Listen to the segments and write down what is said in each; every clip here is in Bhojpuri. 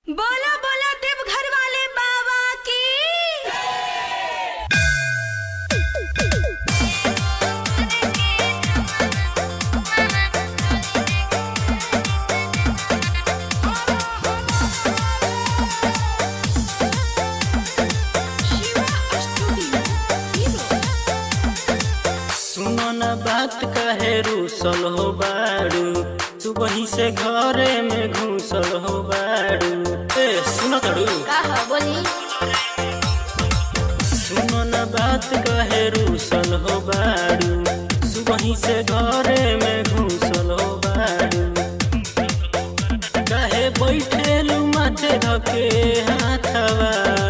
बोला बोला देवघर वाले बाबा की सुनो न बात कहे रूसल हो बारू तू वहीं से घरे में घुसल हो बारू ए सुनो तड़ू का ह बोली सुनो न बात कहे रूसल हो बारू तू वहीं से घरे में घुसल हो बारू कहे बैठेलू माथे धके हाथवा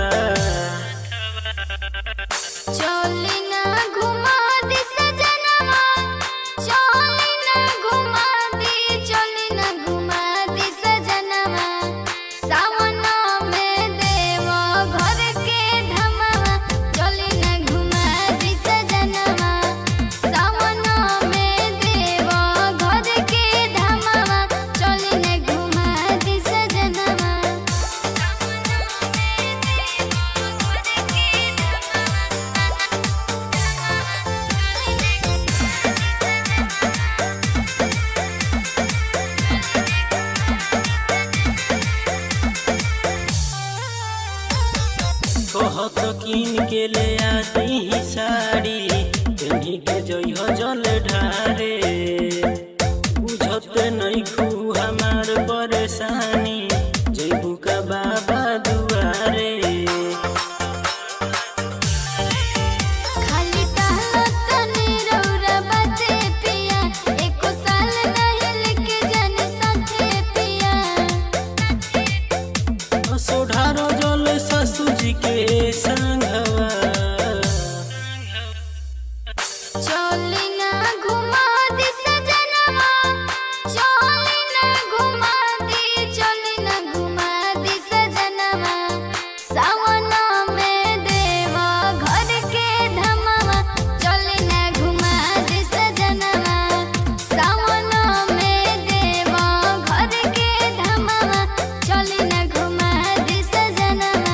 चली ना घुमा दी सजनवा चली ना घुमा दी चली ना घुमा दी सजनवा सावन में देव घर के धमवा चली ना घुमा दी सजनवा सावन में देव घर के धमवा चली ना घुमा दी सजनवा कहत किन के ले आती ही साड़ी तेनी के जइह जल ढारे बुझत नहीं खू हमार परेशानी जइबू का बाबा दुआरे खाली टहलत तनी रौरा बाते पिया एको साल नहीं लेके जाने साथे पिया सोढ़ारो जल ससुर जी के संगवा चली ना घुमा दी सजनवा चली ना घुमा दी चली ना घुमा दी सजनवा सावन में देवा घर के धमवा चली ना घुमा दी सजनवा सावन में देवा घर के धमवा चली ना घुमा दी सजनवा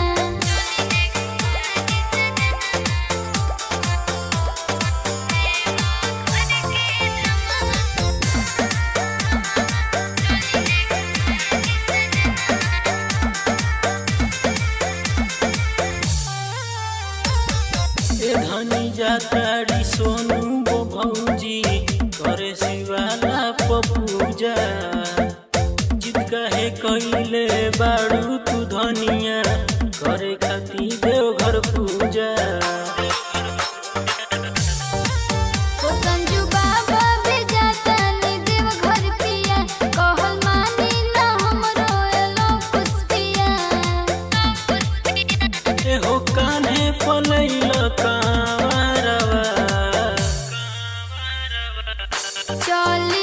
ए धनी जाताड़ी सोनू गो भौजी करे शिवाला पपूजा जिद कहे कइले बाड़ू तू धनिया करे खाती देवघर पूजा ओ संजू बाबा भी जाता नी देव घर पिया कहल मानी ना हमरो एलो पुष्पिया ए हो कान्हे पलैल कांवरवा चली